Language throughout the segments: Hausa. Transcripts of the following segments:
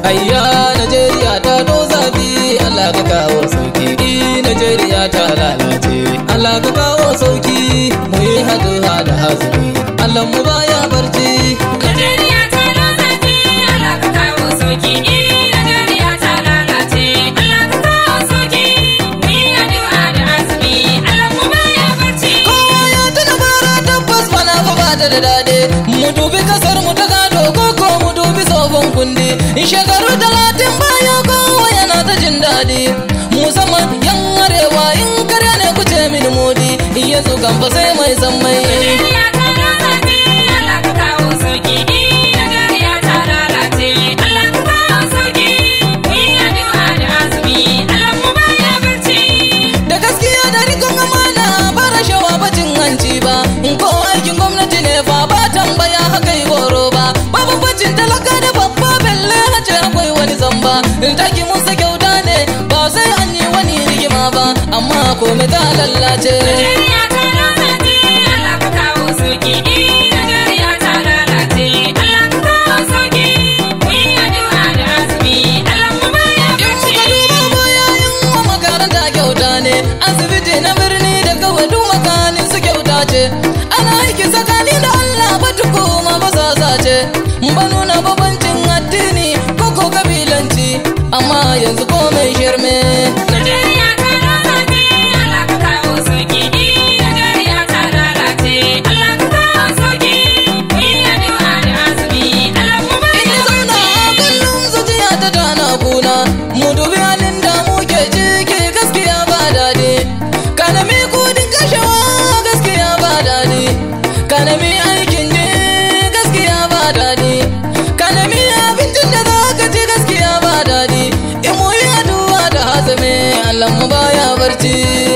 ayya Najeriya ta do zafi Allah ka kawo sauki i Najeriya ta lalace Allah ka kawo sauki mu yi haduwa da hazumi Allah mu baya barci Najeriya ta lalace, Allah ka kawo sauki. Eh, Najeriya ta lalace, Allah ka kawo sauki. Mu yi addu'a da azumi, Allah mu baya barci. kowa ya tuna bara tabbas bana fa ba ta da daɗi mu dubi kasar mu ta gado ko ko mu dubi tsohon kundi in shekaru talatin baya kowa yana ta jin daɗi musamman yan arewa in karya ne ku ce mini modi in yanzu kan fa sai mai san mai Najeriya ta lalace, Allah ka kawo sauki. Eh, Najeriya ta lalace, Allah ka kawo sauki. Mu yi addu'a da azumi, Allah mu baya barci. da gaskiya da rikon amana ba rashawa ba cin hanci ba in ko aikin gwamnati ne fa ba tambaya haka yi goro ba ba bambancin talaka da babba belle a ce akwai wani zamba in taki musa kyauta ne ba sai an yi wani rigima ba amma komai ta lallace Najeriya ta lalace, Allah ka kawo sauki. Eh, Najeriya ta lalace, Allah ka kawo sauki. Mu yi addu'a da azumi, Allah mu baya in barci. muka duba baya in wa makaranta kyauta ne asibiti na birni da kawai duk makanin su kyauta ce ana aiki tsakani da Allah ba tukuma ba sa sace ba nuna babancin addini ko ko kabilanci amma yanzu komai shirme Najeriya ta lalace, Allah ka kawo sauki. Eh, Najeriya ta lalace, Allah ka kawo sauki. Mu yi addu'a da azumi, Allah mu baya Ina zauna a kullum zuciya ta tana kuna mu dubi halin da muke ciki gaskiya ba daɗi kanami kudin kashewa gaskiya ba daɗi kanami aikin ne gaskiya ba daɗi kanami abincin da za ka ci gaskiya ba daɗi in mu yi addu'a da hazame Allah mu baya barci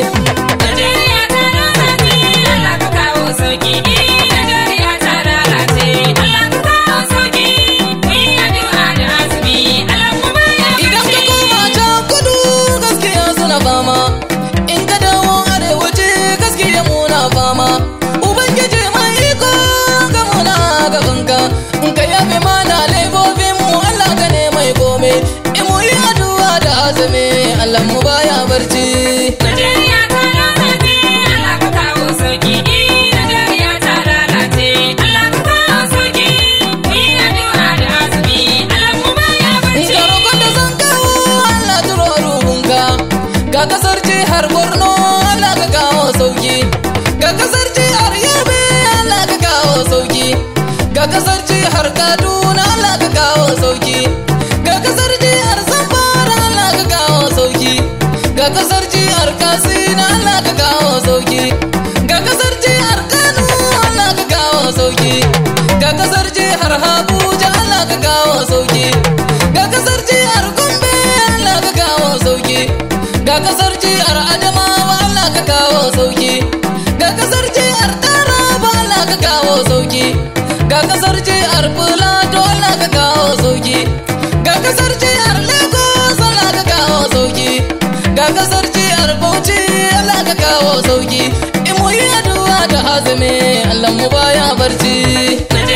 Najeriya ta lalace, Allah ka kawo sauki. Eh, Najeriya ta lalace, Allah ka kawo sauki. Mu yi addu'a da azumi, Allah mu baya Idan ka barci. koma can kudu gaskiya suna fama In ka dawo arewaci gaskiya muna fama Ubangiji mai iko ga muna gabanka In ka yafe mana laifofin mu Allah ka ne mai kome In mu yi addu'a da azumi Allah mu baya barci Najeriya ta lalace, Allah ka kawo sauki. Eh, Najeriya ta lalace, Allah ka kawo sauki. Mu yi addu'a da azumi, Allah mu baya In barci. ka roƙon da zan kawo Allah turo ruhunka Ga kasar jihar Borno Allah ka kawo sauki Ga kasar jihar Yobe Allah ka kawo sauki Ga kasar jihar Kaduna Allah ka kawo sauki Ga kasar jihar Zamfara Allah ka kawo sauki Ga kasar jihar Katsina Allah ka kawo sauki Ga kasar jihar Kano Allah ka kawo sauki Ga kasar jihar Abuja Allah ka kawo sauki Ga kasar jihar Gombe Allah ka kawo sauki Ga kasar jihar Adamawa Allah ka kawo sauki Ga kasar jihar Taraba Allah ka kawo sauki Ga kasar jihar Plateau Allah ka kawo sauki Ga kasar jihar Lagos Allah ka kawo sauki Ga kasar jihar Bauchi Allah ka kawo sauki In mu yi addu'a da hazumi Allah mu baya barci Najeriya